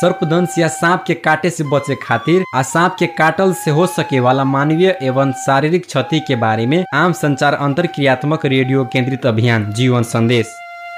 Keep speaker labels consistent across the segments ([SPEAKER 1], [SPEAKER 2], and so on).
[SPEAKER 1] सर्पदंश या सांप के काटे से बचे खातिर आ सांप के काटल से हो सके वाला मानवीय एवं शारीरिक क्षति के बारे में आम संचार अंतर क्रियात्मक रेडियो केंद्रित अभियान जीवन संदेश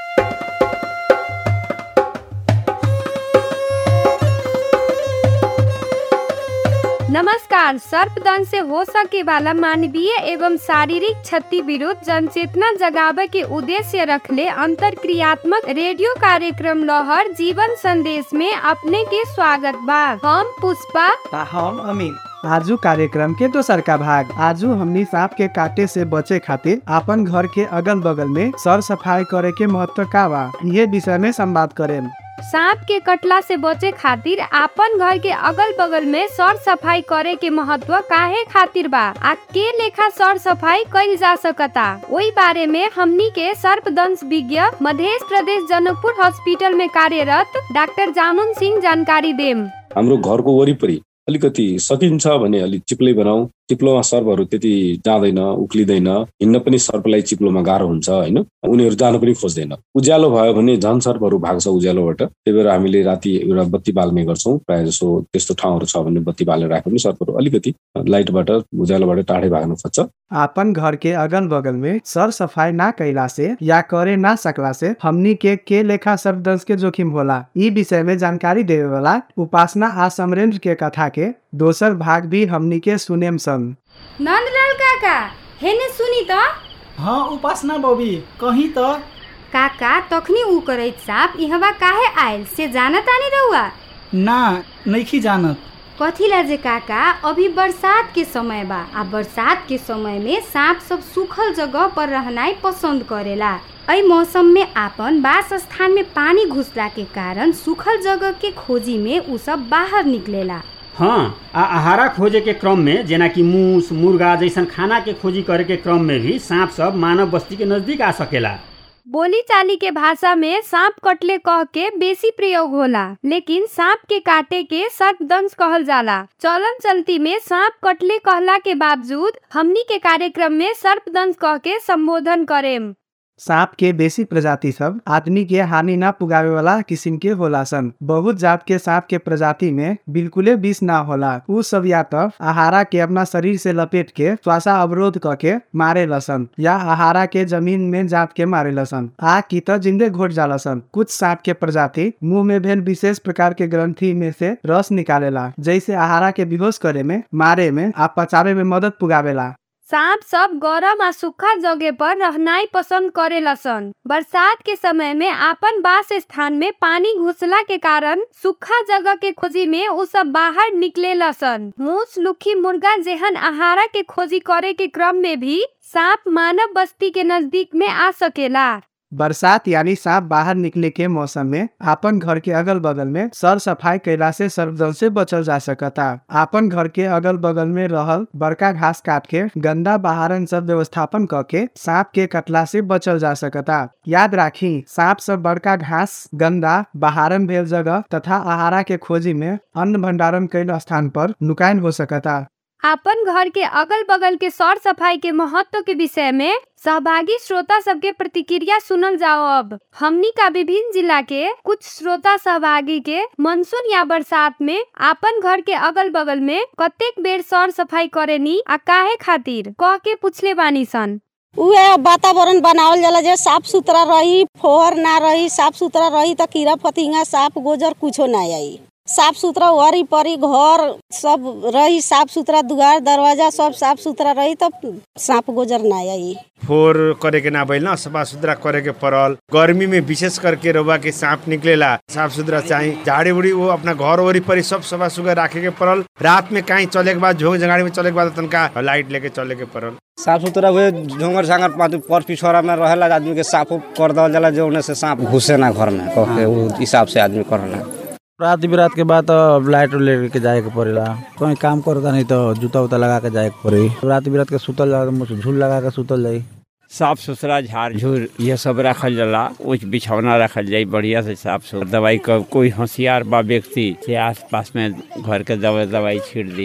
[SPEAKER 2] नमस्कार सर्पदंश से हो सके वाला मानवीय एवं शारीरिक क्षति विरुद्ध जनचेतना जगावे के उद्देश्य रखले अंतर क्रियात्मक रेडियो कार्यक्रम लहर जीवन संदेश में अपने के स्वागत बा हम पुष्पा
[SPEAKER 3] ता हम अमीन आजू कार्यक्रम के दोसर का भाग आजू हमनी सांप के काटे से बचे खातिर अपन घर के अगल बगल में सर सफाई करे के महत्व का बा ये विषय में संवाद करें
[SPEAKER 2] सांप के कटला से बचे खातिर आपन घर के अगल बगल में सर सफाई करे के महत्व काहे खातिर बा आ के लेखा सर सफाई कइल जा सकता ओई बारे में हमनी के सर्पदंश विज्ञ मध्य प्रदेश जनकपुर हॉस्पिटल में कार्यरत डाक्टर जामुन सिंह जानकारी देम
[SPEAKER 4] हाम्रो घरको वरिपरि अलिकति सकिन्छ भने अलिक चिप्लै बनाऊ चिप्लोमा सर्पहरू त्यति जाँदैन उक्लिँदैन हिँड्न पनि सर्पलाई चिप्लोमा गाह्रो हुन्छ होइन उनीहरू जान पनि खोज्दैन उज्यालो भयो भने झन् सर्पहरू भाग्छ उज्यालोबाट त्यही भएर हामीले राति एउटा बत्ती बाल्ने गर्छौँ प्रायः जसो त्यस्तो ठाउँहरू छ भने बत्ती बालेर राख्यो भने सर्पहरू अलिकति लाइटबाट उज्यालोबाट टाढै भाग्न खोज्छ
[SPEAKER 3] आपन घर के अगल बगल में सर सफाई ना कैला से या करे ना सकला से हमनी के के लेखा सर्पदंश के जोखिम होला ई विषय में जानकारी देवे वाला उपासना आ समरेंद्र के कथा के दोसर भाग भी हमनी के सुनेम सन
[SPEAKER 2] नंदलाल काका हेने सुनी त
[SPEAKER 5] हाँ उपासना बबी कहीं तो
[SPEAKER 2] काका तखनी ऊ करैत साप इहवा काहे आयल से जाना तानी रहुआ
[SPEAKER 5] ना नइखी जानत
[SPEAKER 2] कथी ला जे काका अभी बरसात के समय बा आ बरसात के समय में सांप सब सूखल जगह पर रहनाइ पसंद करेला एहि मौसम में आपन वास स्थान में पानी घुसला के कारण सूखल जगह के खोजी में उ सब बाहर निकलेला
[SPEAKER 6] हाँ आ आहारा खोजे के क्रम में जेना कि मूस मुर्गा जैसन खाना के खोजी करे के क्रम में भी सांप सब मानव बस्ती के नजदीक आ सकेला
[SPEAKER 2] बोली चाली के भाषा में सांप कटले कह के बेसी प्रयोग होला लेकिन सांप के काटे के सर्पदंश कहल जाला चलन चलती में सांप कटले कहला के बावजूद हमनी के कार्यक्रम में सर्पदंश कह के संबोधन करेम
[SPEAKER 3] सांप के बेसी प्रजाति सब आदमी के हानि ना पुगावे वाला किस्म के होला सन बहुत जात के सांप के प्रजाति में बिल्कुले विष ना होला उ सब या तो आहारा के अपना शरीर से लपेट के श्वासा अवरोध करके मारे लसन या आहारा के जमीन में जात के मारे लसन आ की तो जिंदे घोट जाला सन कुछ सांप के प्रजाति मुंह में भेल विशेष प्रकार के ग्रंथि में से रस निकालेला जैसे आहारा के बेहोश करे में मारे में आ पचावे में मदद पुगावेला
[SPEAKER 2] सांप सब गरम आ सूखा जगह पर रहनाइ पसंद करेला सन बरसात के समय में आपन वास स्थान में पानी घुसला के कारण सूखा जगह के खोजी में उ सब बाहर निकलेला सन मूस लुखी मुर्गा जेहन आहारा के खोजी करे के क्रम में भी सांप मानव बस्ती के नजदीक में आ सकेला
[SPEAKER 3] बरसात यानी सांप बाहर निकले के मौसम में आपन घर के अगल बगल में सर सफाई कैला से सर्पदंश से बचल जा सकता आपन घर के अगल बगल में रहल बड़का घास काट के गंदा बहारन सब व्यवस्थापन क के सांप के कटला से बचल जा सकता याद राखी सांप सब बड़का घास गंदा बहारन भेल जगह तथा आहारा के खोजी में अन्न भंडारण कैल स्थान पर नुकाइन हो सकता
[SPEAKER 2] आपन घर के अगल बगल के सौर सफाई के महत्व के विषय में सहभागी श्रोता सबके प्रतिक्रिया सुनल जाओ अब हमनी का विभिन्न जिला के कुछ श्रोता सहभागी के मानसून या बरसात में आपन घर के अगल बगल में कतेक बेर सौर सफाई करेनी आ काहे खातिर कह के पूछले बानी सन
[SPEAKER 7] उहे वातावरण बनावल जाला जे साफ सुथरा रही फोहर ना रही साफ सुथरा रही त कीड़ा फतिंगा साफ गोजर कुछो ना आई साफ सुथरा वरी परी घर सब रही साफ सुथरा दुआर दरवाजा सब साफ सुथरा रही तब सांप गोजर ना आई
[SPEAKER 8] फोर करे के ना भइल ना सफा सुथरा करे के पड़ल गर्मी में विशेष करके रउआ के सांप निकलेला साफ सुथरा चाहिए झाड़ी उड़ी वो अपना घर वरीपरि सब सफा सुथरा राखे के पड़ल रात में कहीं चले के बाद झोंक जगाड़ी में चले के बाद तनका लाइट लेके चले के पड़ल
[SPEAKER 9] साफ सुथरा हुए झोंगर झांगर पाती पर पिछोरा में रहेला आदमी के साफ कर दल जाला जो से सांप घुसे ना घर में कह के उ हिसाब से आदमी करला
[SPEAKER 10] रात बिरात के बाद तो लाइट लेके जाए के पड़ेला कहीं काम करता नहीं तो जूता उता लगा के जाए के पड़ी रात बिरात के सुतल जाला तो झूल लगा के सुतल जाई
[SPEAKER 11] साफ सुथरा झाड़ झूर ये सब रखल जाला उच बिछौना रखल जाई बढ़िया से साफ सुथरा दवाई का कोई होशियार बा व्यक्ति से आस पास में घर के दवाई दवाई छीट दी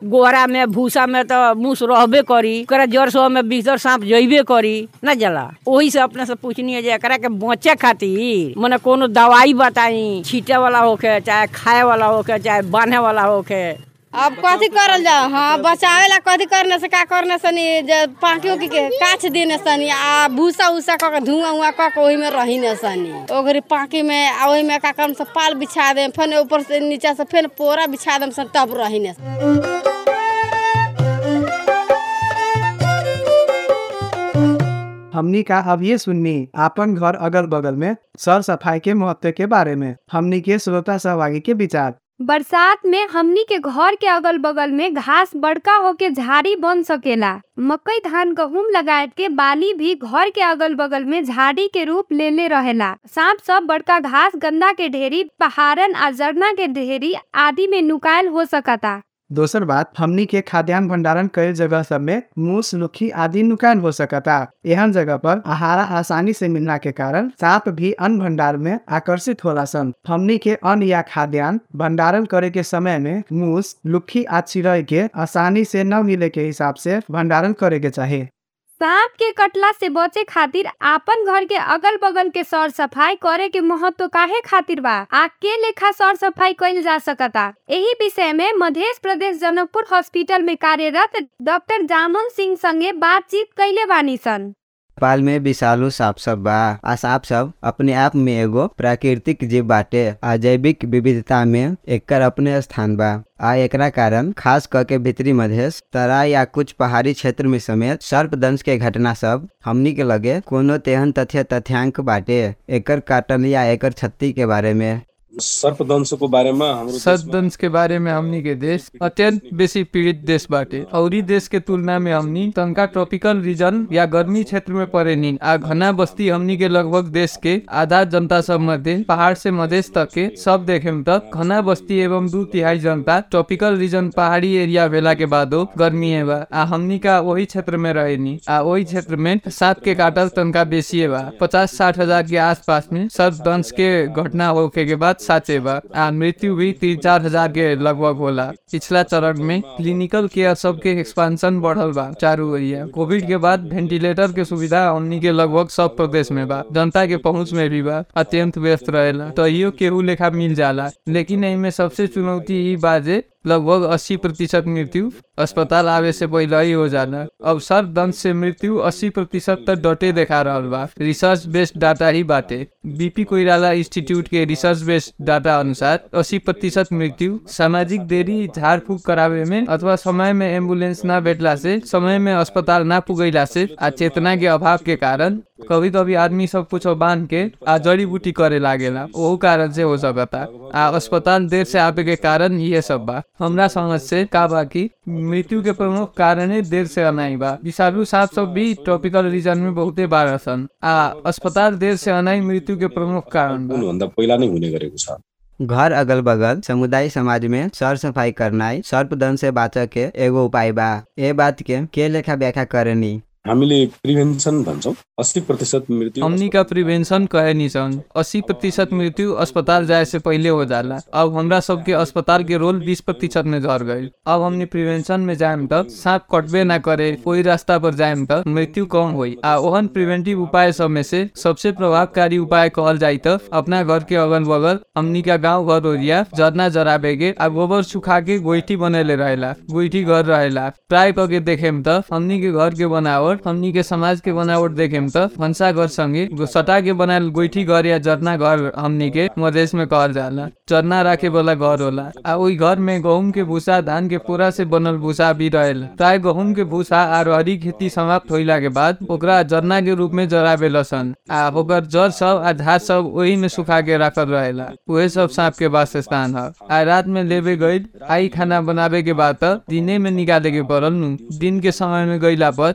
[SPEAKER 12] गोहरा में भूसा में तो मूस रहबे करी ओकरा जड़ सो में भीतर सांप जइबे करी ना जला वही से अपने से पूछनी है जे एकरा के बचे खातिर मने कोनो दवाई बताई छीटे वाला होके चाहे खाए वाला होके चाहे बांधे वाला होके
[SPEAKER 13] अब कथी करल जाओ हाँ बचावे ला कथी करने से का करने सनी जे पाकी उकी के काछ देने सनी आ भूसा उसा क के धुआं उआ क के ओही में रही न सनी ओकरी पाकी में आ ओही में का करम से पाल बिछा दे फिर ऊपर से नीचे से फिर पोरा बिछा दम सन तब रही न
[SPEAKER 3] हमनी का अब ये सुननी आपन घर अगल बगल में सर सफाई के महत्व के बारे में हमनी के श्रोता सहभागी के विचार
[SPEAKER 2] बरसात में हमनी के घर के अगल बगल में घास बड़का होके झाड़ी बन सकेला मकई धान गहूम लगाए के बाली भी घर के अगल बगल में झाड़ी के रूप लेले रहेला सांप सब बड़का घास गंदा के ढेरी पहाड़न आ जरना के ढेरी आदि में नुकायल हो सकता
[SPEAKER 3] दोसर बात हमनी के खाद्यान्न भंडारण कईल जगह सब में मूस लुखी आदि नुकसान हो सकता एहन जगह पर आहार आसानी से मिलना के कारण सांप भी अन्न भंडार में आकर्षित होला सन हमनी के अन्न या खाद्यान्न भंडारण करे के समय में मूस लुखी आ चिड़ै के आसानी से न मिले के हिसाब से भंडारण करे के चाही
[SPEAKER 2] सांप के कटला से बचे खातिर आपन घर के अगल बगल के सर सफाई करे के महत्व काहे खातिर बा आ के लेखा सर सफाई कइल जा सकता एही विषय में मध्य प्रदेश जनकपुर हॉस्पिटल में कार्यरत डॉक्टर जामुन सिंह संगे बातचीत कैले बानी सन
[SPEAKER 14] नेपाल में विषालु सांप सब बा आ सांप सब अपने आप में एगो प्राकृतिक जीव बाटे आ जैविक विविधता में एकर अपने स्थान बा आ एकरा कारण खास क के भीतरी मधेश तराई या कुछ पहाड़ी क्षेत्र में समेत सर्पदंश के घटना सब हमनी के लगे कोनो तेहन तथ्य तथ्यांक बाटे एकर काटन या एकर क्षति के बारे में
[SPEAKER 4] सर्पदंशको बारेमा हाम्रो
[SPEAKER 15] सर्पदंश के बारे में हमनी के देश अत्यंत बेसी पीड़ित देश बाटे और देश के तुलना में हमनी तनका ट्रॉपिकल रीजन या गर्मी क्षेत्र में पड़े नी आ घना बस्ती हमनी के लगभग देश के आधा जनता सब मध्य पहाड़ से मधेश तक के सब देखे तक घना बस्ती एवं दू तिहाई जनता ट्रॉपिकल रीजन पहाड़ी एरिया भेला के बादो गर्मी है बा आ हमनी का वही क्षेत्र में रहे नी आ वही क्षेत्र में सांप के काटल तनका बेसी है बा पचास साठ हजार के आसपास में सर्पदंश के घटना होके के बाद साँचे बा आ मृत्यु भी तीन चार हजार के लगभग होला पिछला चरण में क्लिनिकल केयर सब के एक्सपांशन बढ़ल बा चारू एरिया कोविड के बाद वेंटिलेटर के सुविधा हमनी के लगभग सब प्रदेश में बा जनता के पहुंच में भी बा अत्यंत व्यस्त रहेला तो इहो केहू लेखा मिल जाला लेकिन एमे सबसे चुनौती ई बा जे लगभग 80 प्रतिशत मृत्यु अस्पताल आवे से पहले ही हो जाना अब सर्पदंश से मृत्यु 80 प्रतिशत तक डटे देखा रहल बा रिसर्च बेस्ड डाटा ही बाटे बीपी कोइराला इंस्टीट्यूट के रिसर्च बेस्ड डाटा अनुसार 80 प्रतिशत मृत्यु सामाजिक देरी झाड़ फूक करावे में अथवा समय में एम्बुलेंस ना भेटला से समय में अस्पताल ना पुगैला से आ चेतना के अभाव के कारण कभी कभी आदमी सब कुछ बांध के आ जड़ी बूटी करे लागेला ओहू कारण से हो सकता आ अस्पताल देर से आवे के कारण ये सब बा हमरा समझ से का बा कि मृत्यु के प्रमुख कारण देर से अनाई बा विषालु सांप सब भी ट्रॉपिकल रीजन में बहुते बार छन् आ अस्पताल देर से अनाई मृत्यु के प्रमुख कारण बा
[SPEAKER 4] हुनुभन्दा पहिला नै हुने गरेको छ
[SPEAKER 14] घर अगल बगल समुदाय समाज में सर सफाई करनाई सर्पदंश से बाँच के एगो उपाय बा ए बात के के लेखा व्याख्या करनी
[SPEAKER 4] हामीले प्रिभेन्सन भन्छौँ अस्सी प्रतिशत मृत्यु
[SPEAKER 15] हमनी का प्रिवेंशन कहे निसन अस्सी प्रतिशत मृत्यु अस्पताल जाए से पहले हो जाला अब हमरा सबके अस्पताल के रोल बीस प्रतिशत में झर गई अब हमने प्रिवेंशन में जाएम तक सांप कटबे ना करे कोई रास्ता पर जाएम तक मृत्यु कम हुई आ ओहन प्रिवेंटिव उपाय सब में से सबसे प्रभावकारी उपाय कहल जाई त अपना घर के अगल बगल हमनी का गाँव घर ओरिया जरना जराबे के आ गोबर सुखा के गोइठी बनेले रहेला गोइठी घर रहेला प्राय करके देखेम त हमनी के घर के बनावट हमनी के समाज के बनावट देखेम त भंसा घर संगे सटा के बनायल गोइठी घर या जरना घर हमनी के मधेश में कहल जाला चरना राखे वाला घर होला आ ओई घर में गहूम के भूसा धान के पूरा से बनल भूसा भी रहेला प्राय गहूम के भूसा आ रहरी खेती समाप्त होइला के बाद ओकरा जरना के रूप में जराबे लसन आ ओकर जड़ सब आ झाड़ सब वही में सुखा के रखल रहेला उहे सब सांप के वास स्थान है आ रात में लेबे गईल आई खाना बनावे के बाद त दिने में निकाले के पड़ल नु दिन के समय में गईला पर इजोत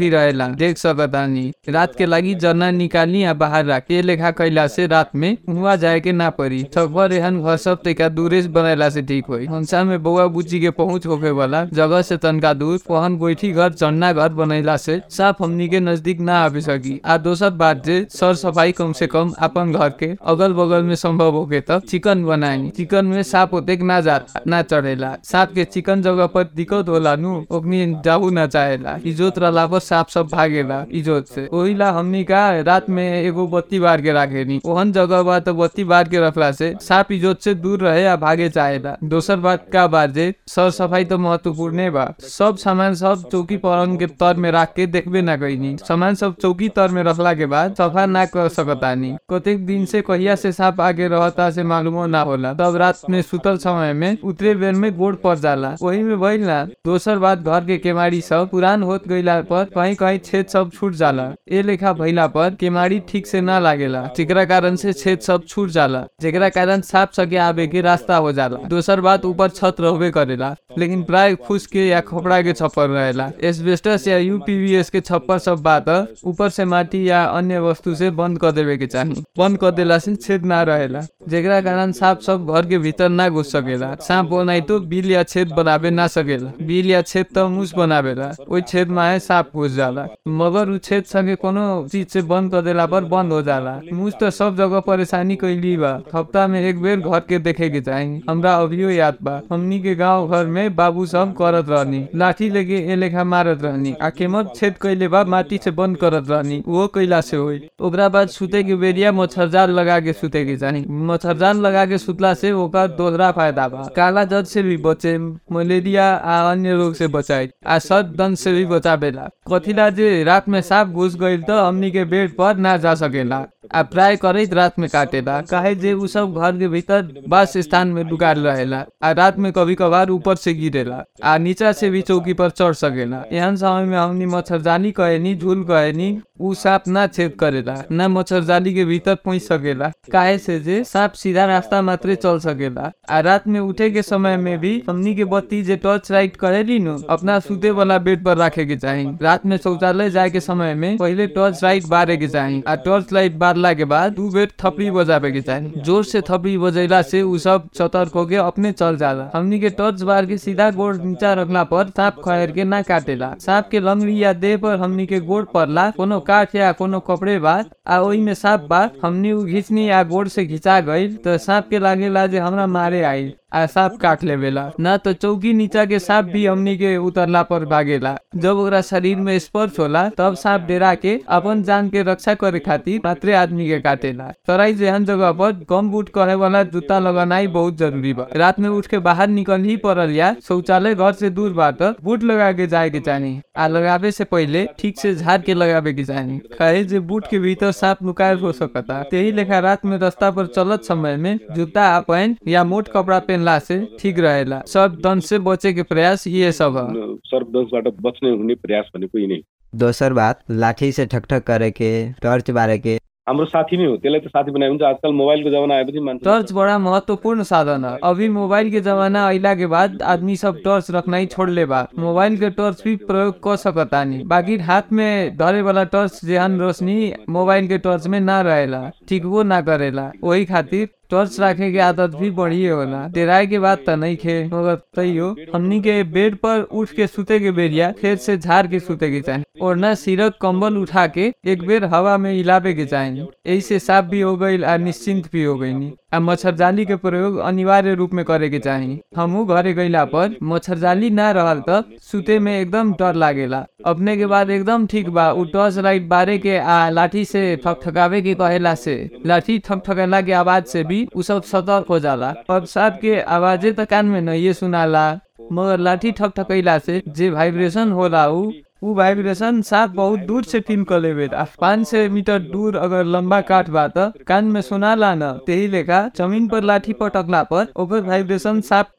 [SPEAKER 15] भी रहेला देख सकतानी रात के लगी जरना निकाली या बाहर रख ये लेखा कैला से रात में हुआ जाए के ना पड़ी सकभर एहन घर सब तरीका दूरे से बनैला से ठीक होई हंसा में बउआ बुच्ची के पहुंच होके वाला जगह से तनका दूर पहन गोईठी घर चन्ना घर बनैला से साफ हमनी के नजदीक ना आवे सकी आ दोसर बात जे सर सफाई कम से कम अपन घर के अगल बगल में संभव होके तब चिकन बनाई चिकन में सांप होते ना जाता ना चढ़ेला सांप के चिकन जगह पर दिक्कत होला नु ओकनी जाऊ ना चाहेला इजोत रहला पर सांप सब भागेला इजोत से ओही ला हमनी का रात में एगो बत्ती बार के राखे नी ओहन जगह बा तो बत्ती बार के रखला से सांप इजोत से दूर रहे या भागे चाहेला दोसर बात का बात जे सर सफाई तो महत्वपूर्ण बा सब सामान सब चौकी पलंग के तर में रख के देखबे ना कईनी सामान सब चौकी तर में रखला के बाद सफा ना कर सकतानी कतेक दिन से कहिया से सांप आगे रहता से मालूमो ना होला तब रात में सुतल समय में उतरे बेर में गोड़ पड़ जाला वही में भइल ना दोसर बात घर के केमाड़ी सब पुरान होत गईला पर कहीं कहीं छेद सब छूट जाला ए लेखा भइला पर केमाड़ी ठीक से ना लागेला जेकरा कारण से छेद सब छूट जाला जेकरा कारण सांप सके आवे के रास्ता हो जाला दोसर बात ऊपर छत रहबे करेला लेकिन प्राय फूस के या खोपड़ा के छप्पर रहेला एस्बेस्टस या यूपीवीएस के छप्पर सब बात ऊपर से माटी या अन्य वस्तु से बंद कर देवे के चाही बंद कर देला से छेद ना रहेला जेकरा कारण सांप सब घर के भीतर ना घुस सकेला सांप बनाई तो बिल या छेद बनावे ना सकेला बिल या छेद तो मुस बनावेला ओई छेद में सांप घुस जाला मगर उ छेद संगे कोनो चीज से बंद कर देला पर बंद हो जाला मुस तो सब जगह परेशानी कैली बा हफ्ता में एक बेर घर के देखे के चाही हमरा अभियो याद बा हमनी के गांव घर में बाबू सब करत रहनी लाठी लेके ए लेखा मारत रहनी आ केमत छेद कैले बा माटी से बंद करत रहनी वो कैला से होई ओकरा बाद सुते के बेरिया मच्छरजाल लगा के सुते के चाही मच्छरजाल लगा के सुतला से ओकर दोहरा फायदा बा काला जद से भी बचे मलेरिया आ अन्य रोग से बचाए आ सद दंश से भी बचावेला कथिला जे रात में सांप घुस गईल तो हमनी के बेड पर ना जा सकेला आ प्राय करैत रात में काटेला काहे जे उ सब घर के भीतर बस स्थान में डुकाल रहेला आ रात में कभी कभार ऊपर से गिरेला आ नीचा से भी चौकी पर चढ़ सकेला एहन समय में हमनी मच्छरजाली कहेनी झूल कहेनी उ सांप ना छेद करेला ना मच्छरजाली के भीतर पहुंच सकेला काहे से जे सांप सीधा रास्ता मात्रे चल सकेला आ रात में उठे के समय में भी हमनी के बत्ती जे टॉर्च लाइट करेली नु अपना सुते वाला बेड पर रखे के चाही रात में शौचालय जाए के समय में पहले टॉर्च लाइट बारे के चाही आ टॉर्च लाइट बारला के बाद दू बेर थपड़ी बजावे के चाही जोर से थपड़ी बजैला से उ सब सतर्क होके अपने चल जाला हमनी के टॉर्च बार के सीधा गोड़ नीचा रखला पर सांप खैर के ना काटेला सांप के लंगड़ी या देह पर हमनी के गोड़ पड़ला कोनो काठ या कोनो कपड़े बा आ ओई में सांप बा हमनी उ घिचनी या गोड़ से घिचा गईल तो सांप के लागेला जे हमरा मारे आई आ सांप काट लेवेला ना तो चौकी नीचा के सांप भी हमनी के उतरला पर भागेला जब ओकरा शरीर में स्पर्श होला तब सांप डेरा के अपन जान के रक्षा करे खातिर मात्रे आदमी के काटेला तराई जेहन जगह पर कम बूट कहे वाला जूता लगानाई बहुत जरूरी बा रात में उठ के बाहर निकल ही पड़ल या शौचालय घर से दूर बाट बूट लगा के जाए के चाही आ लगावे से पहले ठीक से झाड़ के लगावे के चाही कहे जे बूट के भीतर सांप लुकायल हो सकता यही लेखा रात में रास्ता पर चलत समय में जूता आ पैंट या मोट कपड़ा पहनला से ठीक रहेला सब दंश से बचे के प्रयास ये सब है
[SPEAKER 4] सर्पदंशबाट बच्ने हुने प्रयास भनेको यी नै
[SPEAKER 14] दोसर बात लाठी से ठकठक करे के टर्च बारे के
[SPEAKER 4] हाम्रो साथी नै हो त्यसलाई त साथी बनायो हुन्छ आजकल मोबाइलको जमाना आएपछि मान्छे
[SPEAKER 15] टर्च बड़ा महत्वपूर्ण साधन है अभी मोबाइल के जमाना अइला के बाद आदमी सब टर्च रखना ही छोड़ ले बा मोबाइल के टर्च भी प्रयोग कर सकता नहीं बाकी हाथ में धरे वाला टर्च जेहन रोशनी मोबाइल के टर्च में ना रहेला ठीक वो ना करेला वही खातिर टॉर्च रखे के आदत भी बढ़िए होला डेराए के बात त नहीं खे मगर तैयो हमनी के बेड पर उठ के सुते के बेरिया खेत से झाड़ के सुते के चाही और न सिरक कंबल उठा के एक बेर हवा में हिलावे के चाही ऐसे साफ भी हो गई और निश्चिंत भी हो गई आ मच्छरजाली के प्रयोग अनिवार्य रूप में करे के चाही हमू घरे गईला पर मच्छरजाली ना रहल त सुते में एकदम डर लागेला अपने के बाद एकदम ठीक बा उ टॉर्च लाइट बारे के आ लाठी से ठकठकावे के कहेला से लाठी ठकठकेला के आवाज से भी उ सब सतर्क हो जाला और सांप के आवाजे त कान में नहीं सुनाला मगर लाठी ठकठकैला से जे वाइब्रेशन होला उ उ वाइब्रेशन सांप बहुत दूर से फील कर लेवे पाँच सौ मीटर दूर अगर लंबा काट बा त कान में सुनाला न त्यही लेखा जमीन पर लाठी पटकला पर ओकर वाइब्रेशन सांप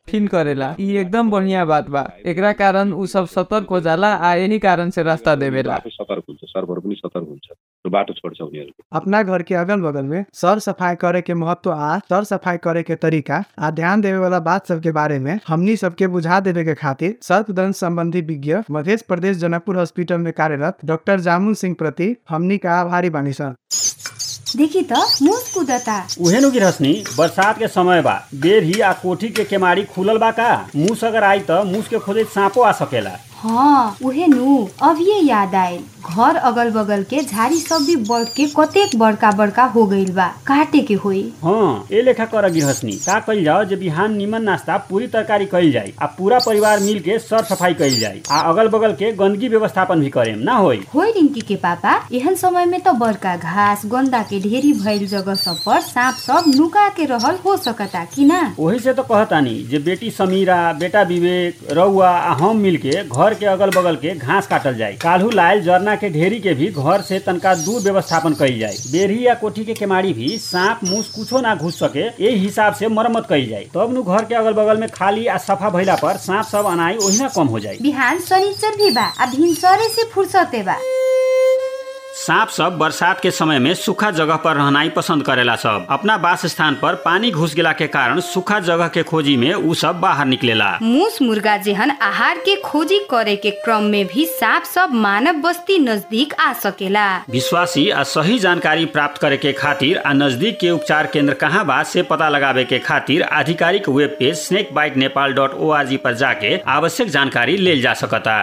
[SPEAKER 15] फिन करेला ई एकदम बढ़िया बात बा एकरा कारण उ सब सतर्क हो जाला आ यही कारण से रास्ता देवेला
[SPEAKER 4] आफै सतर्क हुन्छ सर्भर पनि सतर्क हुन्छ र बाटो छोड्छ उनीहरूको
[SPEAKER 3] अपना घर के अगल बगल में सर सफाई करे के महत्व आ सर सफाई करे के तरीका आ ध्यान देवे वाला बात सब के बारे में हमनी सबके बुझा देवे के खातिर सर्पदंश संबंधी विज्ञ मध्य प्रदेश जनकपुर हॉस्पिटल में कार्यरत डॉक्टर जामुन सिंह प्रति हमनी का आभारी बानी सन
[SPEAKER 2] देखी त मुस कुदता
[SPEAKER 6] उहे नु गिरहसनी बरसात के समय बा बेरही आ कोठी के केमारी खुलल बा का मूस अगर आई त मूस के खोजे सांपो आ सकेला
[SPEAKER 2] हाँ उहे नु अभिये याद आयल घर अगल बगल के झाड़ी सब भी बढ़ के कतेक बड़का बड़का हो गइल बा काटे के होई
[SPEAKER 6] हाँ ए लेखा कर गिरहसनी का कइल जाओ जे बिहान निमन नाश्ता पूरी तरकारी कइल जाई आ पूरा परिवार मिल के सर सफाई कइल जाई आ अगल बगल के गंदगी व्यवस्थापन भी करेम ना होई
[SPEAKER 2] होई रिंकी के पापा एहन समय में तो बड़का घास गंदा के ढेरी भइल जगह सब पर सांप सब नुका के रहल हो सकता कि ना
[SPEAKER 6] वही से तो कहतानी जे बेटी समीरा बेटा विवेक रउआ आ हम मिल के घर के अगल बगल के घास काटल जाए काल्हू लायल जरना के ढेरी के भी घर से तनका दूर व्यवस्थापन कइल जाए बेरही या कोठी के केमाड़ी भी सांप मूस कुछो ना घुस सके यही हिसाब से मरम्मत कइल जाए तब नु घर के अगल बगल में खाली आ सफा भइला पर सांप सब अनाई ओहिना कम हो जाए
[SPEAKER 2] बिहान शनिचर भी बा आ भिनसरे से फुर्सते बा
[SPEAKER 6] सांप सब बरसात के समय में सूखा जगह पर रहनाई पसंद करेला सब अपना वास स्थान पर पानी घुस गेला के कारण सूखा जगह के खोजी में उ सब बाहर निकलेला
[SPEAKER 2] मूस मुर्गा जेहन आहार के खोजी करे के क्रम में भी सांप सब मानव बस्ती नजदीक आ सकेला
[SPEAKER 6] विश्वासी आ सही जानकारी प्राप्त करे के खातिर आ नजदीक के उपचार केंद्र कहाँ बा से पता लगावे के खातिर आधिकारिक web page snake bite Nepal dot O R G पर जाके आवश्यक जानकारी लेल जा सकता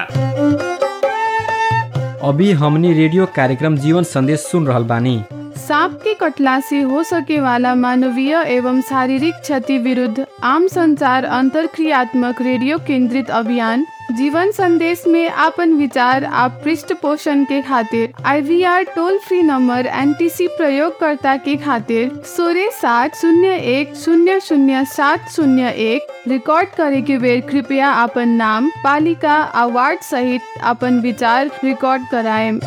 [SPEAKER 1] अभी हमनी रेडियो कार्यक्रम जीवन संदेश सुन रहल बानी
[SPEAKER 16] सांप के कटला से हो सके वाला मानवीय एवं शारीरिक क्षति विरुद्ध आम संचार अंतर क्रियात्मक रेडियो केंद्रित अभियान जीवन संदेश में आपन विचार आप पृष्ठ पोषण के खातिर IVR toll free number NTC प्रयोगकर्ता के खातिर सोलह सात शून्य एक शून्य शून्य सात शून्य एक रिकॉर्ड करे के बेर कृपया अपन नाम पालिका आ वार्ड सहित अपन विचार रिकॉर्ड कराएम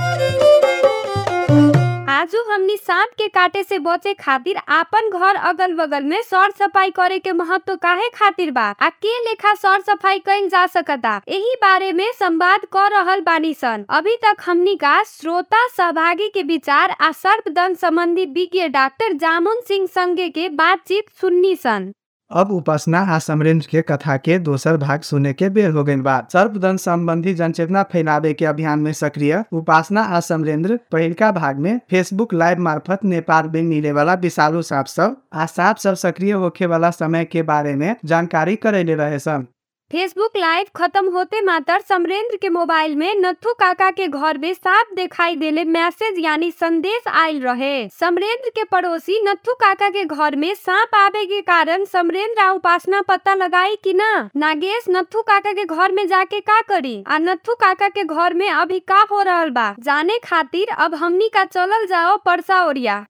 [SPEAKER 2] आजू हमनी सांप के काटे से बचे खातिर आपन घर अगल बगल में सर सफाई करे के महत्व काहे खातिर बा आ के लेखा सर सफाई कइल जा सकता यही बारे में संवाद कर रहल बानी सन अभी तक हमनी का श्रोता सहभागी के विचार आ सर्पदंश संबंधी विज्ञ डॉक्टर जामुन सिंह संगे के बातचीत सुननी सन
[SPEAKER 3] अब उपासना आ समरेंद्र के कथा के दोसर भाग सुने के बेर हो गई बा सर्पदंश संबंधी जनचेतना फैलावे के अभियान में सक्रिय उपासना आ समरेंद्र पहिलका भाग में फेसबुक लाइव मार्फत नेपाल में मिले वाला विषालु सांप सब आ सांप सब सक्रिय होखे वाला समय के बारे में जानकारी करेले रहे सन
[SPEAKER 2] फेसबुक लाइव खत्म होते मात्र समरेंद्र के मोबाइल में नथु काका के घर में सांप दिखाई देले मैसेज यानी संदेश आयल रहे समरेंद्र के पड़ोसी नथु काका के घर में सांप आवे के कारण समरेंद्र आ उपासना पता लगाई कि ना नागेश नथु काका के घर में जाके का करी आ नथु काका के घर में अभी का हो रहल बा जाने खातिर अब हमनी का चलल जाओ परसा ओरिया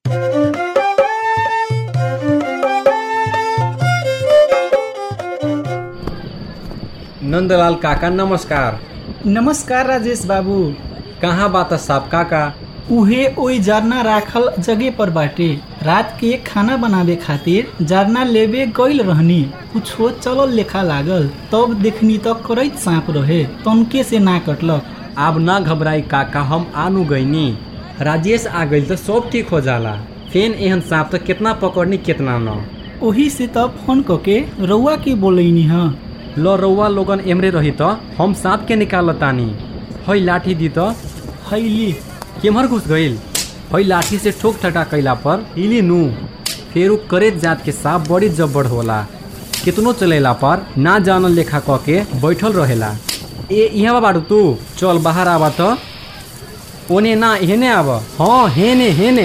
[SPEAKER 1] नंदलाल काका नमस्कार
[SPEAKER 5] नमस्कार राजेश बाबू
[SPEAKER 1] कहाँ बात साहब काका
[SPEAKER 5] उहे ओई जरना राखल जगह पर बाटे रात के खाना बनावे खातिर जरना लेबे गइल रहनी कुछो चलल लेखा लागल तब देखनी त करैत सांप रहे तनके से ना कटलक
[SPEAKER 1] अब ना घबराई काका हम आनु गईनी राजेश आ गई तो सब ठीक हो जाला फेन एहन सांप तो कितना पकड़नी कितना न
[SPEAKER 5] ओही से त फोन कके रउआ के बोलैनी ह
[SPEAKER 1] ल रउआ लोगन एमरे रही तो हम सांप के निकाल तानी हई लाठी दी तो
[SPEAKER 5] हैली
[SPEAKER 1] केमहर घुस गईल हई लाठी से ठोक ठटा कैला पर हिली नू फिर उ करेत जात के सांप बड़ी जब्बड़ होला कितनो चलेला पर ना जानल लेखा क के बैठल रहेला ए यहाँ बाड़ू तू चल बाहर आवा तो ओने ना हेने आव हाँ हेने हेने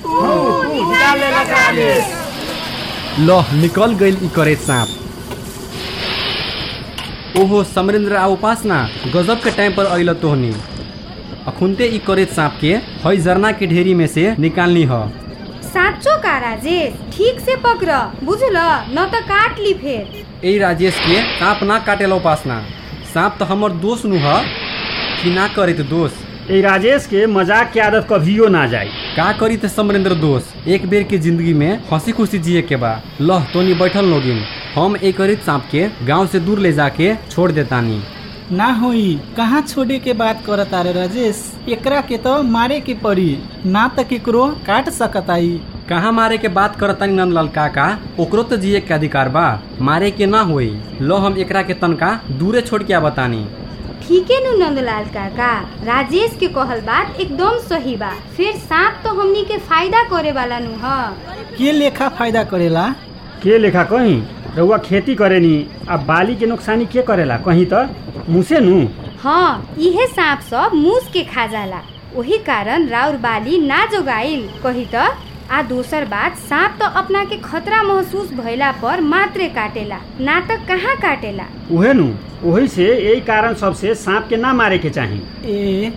[SPEAKER 1] ल निकल गईल ई करेत सांप ओहो समरेंद्र आ उपासना गजब के टाइम पर अइल तोहनी अखुनते ई करेत सांप के हई जरना के ढेरी में से निकालनी ह
[SPEAKER 2] साँचो का राजेश ठीक से पकड़ बुझल न त काट ली फेर
[SPEAKER 1] ए राजेश के सांप ना काटेला उपासना सांप तो हमर दोस्त नु ह कि ना करे तो दोस्त
[SPEAKER 6] ए राजेश के मजाक के आदत कभियो ना जाए
[SPEAKER 1] का करी त समरेंद्र दोस्त एक बेर के जिंदगी में हंसी खुशी जिए के बा लह तोनी बैठल लोगिन हम एक सांप के गांव से दूर ले जाके छोड़ देतानी
[SPEAKER 5] ना होई कहाँ छोड़े के बात करत तारे राजेश एकरा के तो मारे के पड़ी ना तो केकरो काट सकताई
[SPEAKER 1] कहाँ मारे के बात करतानी नंदलाल काका ओकरो तो जिए के अधिकार बा मारे के ना होई लो हम एकरा के तनका दूरे छोड़ के बतानी
[SPEAKER 2] ठीके नु नंदलाल काका राजेश के कहल बात एकदम सही बा फिर सांप तो हमनी के फायदा करे वाला नु ह
[SPEAKER 5] के लेखा फायदा करेला
[SPEAKER 6] के लेखा कहीं रउआ खेती करेनी आ बाली के नुकसानी के करेला कहीं तो मुसे नु
[SPEAKER 2] हाँ इहे सांप सब मूस के खा जाला वही कारण राउर बाली ना जोगाइल कही तो आ दोसर बात सांप तो अपना के खतरा महसूस भइला पर मात्रे काटेला ना तो कहाँ काटेला
[SPEAKER 6] उहे नु वही से यही कारण सबसे सांप के ना मारे के चाही
[SPEAKER 5] ए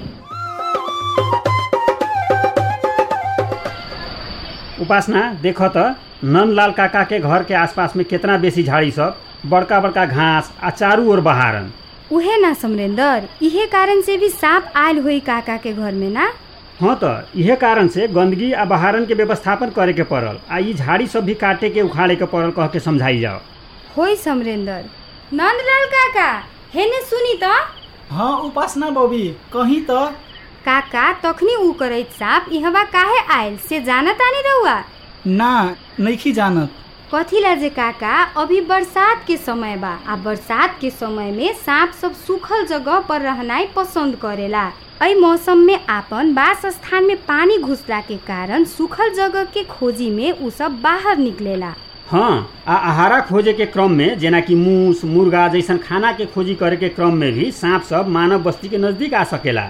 [SPEAKER 6] उपासना देख त नंदलाल काका के घर के आसपास में कितना बेसी झाड़ी सब बड़का बड़का घास आ चारू ओर बहारन
[SPEAKER 2] उहे ना समरेंदर इहे कारण से भी सांप आयल हुई काका के घर में ना
[SPEAKER 6] हाँ तो इहे कारण से गंदगी आ बहारन के व्यवस्थापन करे के पड़ल आ ई झाड़ी सब भी काटे के उखाड़े के पड़ल कह के समझाई जाओ
[SPEAKER 2] होई समरेंदर नंदलाल काका हेने सुनी तो
[SPEAKER 5] हाँ उपासना बबी कहीं तो
[SPEAKER 2] काका तखनी ऊ करैत सांप इहवा काहे आयल से जानत आनी रहुआ
[SPEAKER 5] ना नइखी जानत
[SPEAKER 2] कथी ला जे काका अभी बरसात के समय बा आ बरसात के समय में सांप सब सूखल जगह पर रहनाई पसंद करेला एहि मौसम में आपन वास स्थान में पानी घुसला के कारण सूखल जगह के खोजी में उ सब बाहर निकलेला
[SPEAKER 6] हाँ आ आहारा खोजे के क्रम में जेना कि मूस मुर्गा जैसन खाना के खोजी करे के क्रम में भी सांप सब मानव बस्ती के नजदीक आ सकेला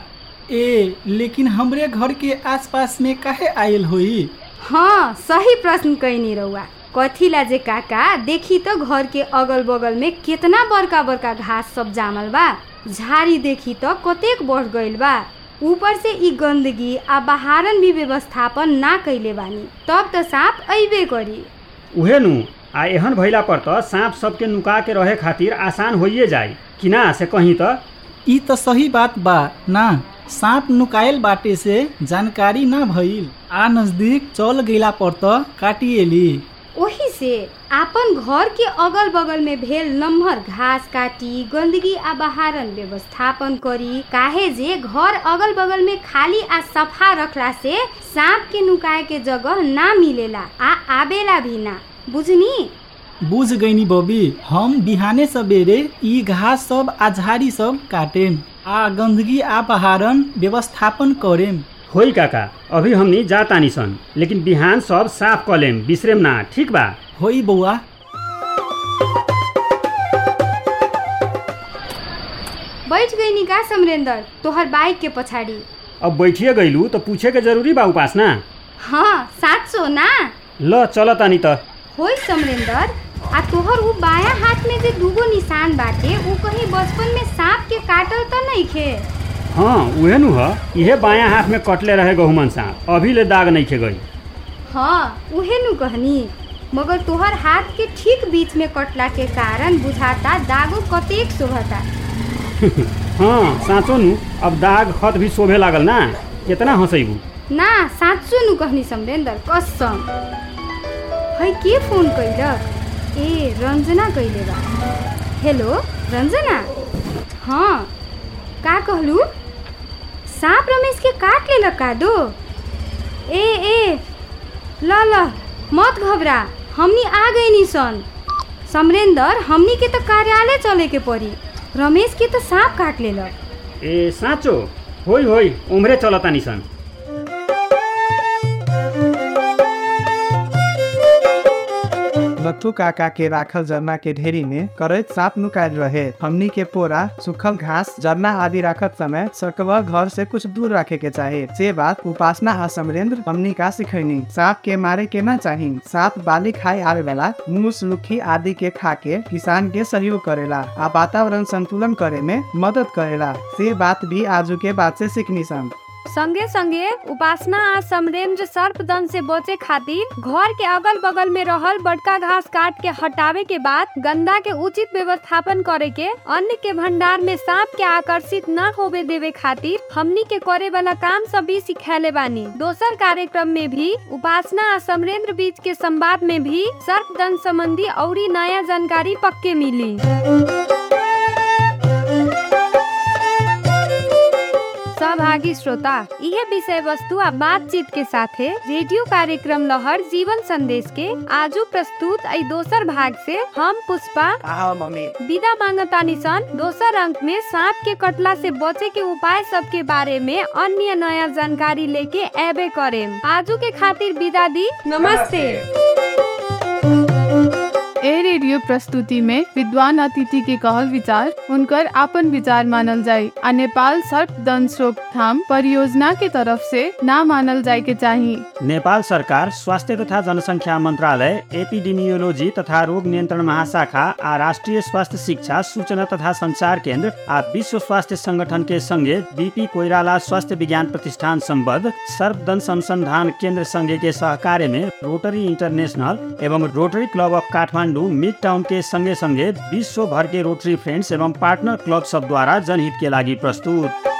[SPEAKER 5] ए लेकिन हमरे घर के आसपास में काहे आयल होई
[SPEAKER 2] हाँ सही प्रश्न कैनी रहुआ कथी ला जे काका देखी तो घर के अगल बगल में कितना बड़का बड़का घास सब जामल बा झाड़ी देखी तो कतेक बढ़ गइल बा ऊपर से ई गंदगी आ बहारन भी व्यवस्थापन ना कैले बानी तब तो सांप अइबे करी
[SPEAKER 6] उहे नु आ एहन भइला पर त सांप सबके नुका के रहे खातिर आसान होइए जाई कि ना से कहीं त
[SPEAKER 5] ई तो सही बात बा ना सांप नुकायल बाटे से जानकारी ना भइल आ नजदीक चल गईला पर त काटिएली
[SPEAKER 2] ओही से आपन घर के अगल बगल में भेल नम्हर घास काटी गंदगी आ बहारन व्यवस्थापन करी काहे जे घर अगल बगल में खाली आ सफा रखला से सांप के नुकाए के जगह ना मिलेला आ आबेला भी ना बुझनी
[SPEAKER 5] बुझ गईनी बबी हम बिहाने सवेरे ई घास सब आ झाड़ी सब काटेम आ गंदगी आ बहारन व्यवस्थापन करेम
[SPEAKER 6] होई काका अभी हमनी जा तानी सन लेकिन बिहान सब साफ क लेम बिसरेम ना ठीक बा
[SPEAKER 5] होई बउआ
[SPEAKER 2] बैठ गई निका समरेंदर तोहर बाइक के पछाड़ी
[SPEAKER 6] अब बैठिए गईलू तो पूछे के जरूरी बा उपासना
[SPEAKER 2] हाँ सात सौ ना
[SPEAKER 6] ल चल तानी त
[SPEAKER 2] होई समरेंदर आ तोहर उ बाया हाथ में जे दूगो निशान बाटे उ कहीं बचपन में सांप के काटल त नहीं खे
[SPEAKER 6] हाँ उहे नु ह इहे बायां हाथ में कटले रहे गहुमन सांप अभी ले दाग नहीं खे गई
[SPEAKER 2] हाँ उहे नु कहनी मगर तोहर हाथ के ठीक बीच में कटला के कारण बुझाता दागो कतेक शोभता
[SPEAKER 6] हाँ साँचो नु अब दाग खत भी शोभे लागल ना कितना हंसैबू
[SPEAKER 2] ना साँचो नु कहनी समरेंदर कसम है के फोन कैलक ए रंजना कैले बा हेलो रंजना हाँ का कहलू सांप रमेश के काट लेलक का दो ए ए ल ल मत घबरा हमनी आ गई नी सन समरेंदर हमनी के तो कार्यालय चले के पड़ी रमेश के तो सांप काट लेलक
[SPEAKER 6] ए साँचो होई होई उम्रे चल तानी सन
[SPEAKER 3] नथु काका के राखल जरना के ढेरी में करैत सांप नुकायल रहे हमनी के पोरा सूखल घास जरना आदि रखत समय सकवा घर से कुछ दूर रखे के चाहे से बात उपासना आ समरेंद्र हमनी का सिखैनी सांप के मारे के ना चाही सांप बाली खाए आवे वाला मूस लुखी आदि के खा के किसान के सहयोग करेला आ वातावरण संतुलन करे में मदद करेला से बात भी आजू के बात से सीखनी सन
[SPEAKER 2] संगे संगे उपासना आ समरेंद्र सर्पदंश से बचे खातिर घर के अगल बगल में रहल बड़का घास काट के हटावे के बाद गंदा के उचित व्यवस्थापन करे के अन्न के भंडार में सांप के आकर्षित न होवे देवे खातिर हमनी के करे वाला काम सब भी सिखैले बानी दोसर कार्यक्रम में भी उपासना आ समरेंद्र बीच के संवाद में भी सर्पदंश संबंधी औरी नया जानकारी पक्के मिली सहभागी श्रोता यह विषय वस्तु आ बातचीत के साथे रेडियो कार्यक्रम लहर जीवन संदेश के आजू प्रस्तुत आई दोसर भाग से हम पुष्पा विदा मांगतानी सन दोसर अंक में सांप के कटला से बचे के उपाय सब के बारे में अन्य नया जानकारी लेके एबे करे आजू के खातिर विदा दी नमस्ते
[SPEAKER 16] ए रेडियो प्रस्तुति में विद्वान अतिथि के कहल विचार उनकर आपन विचार मानल जाय आ नेपाल सर्पदंश रोकथाम परियोजना के तरफ से ना मानल जाय के चाही
[SPEAKER 6] नेपाल सरकार स्वास्थ्य तथा जनसङ्ख्या मन्त्रालय एपिडेमियोलोजी तथा रोग नियन्त्रण महाशाखा आ राष्ट्रिय स्वास्थ्य शिक्षा सूचना तथा संचार केन्द्र आ विश्व स्वास्थ्य संगठन के संगे बीपी कोइराला स्वास्थ्य विज्ञान प्रतिष्ठान सम्बद्ध सर्पदंश अनुसंधान केन्द्र संघ के सहकार्य में रोटरी इंटरनेशनल एवं Rotary Club of Kathmandu mid town के संगे संगे विश्व भर के रोटरी फ्रेंड्स एवं पार्टनर क्लब सब द्वारा जनहित के लागि प्रस्तुत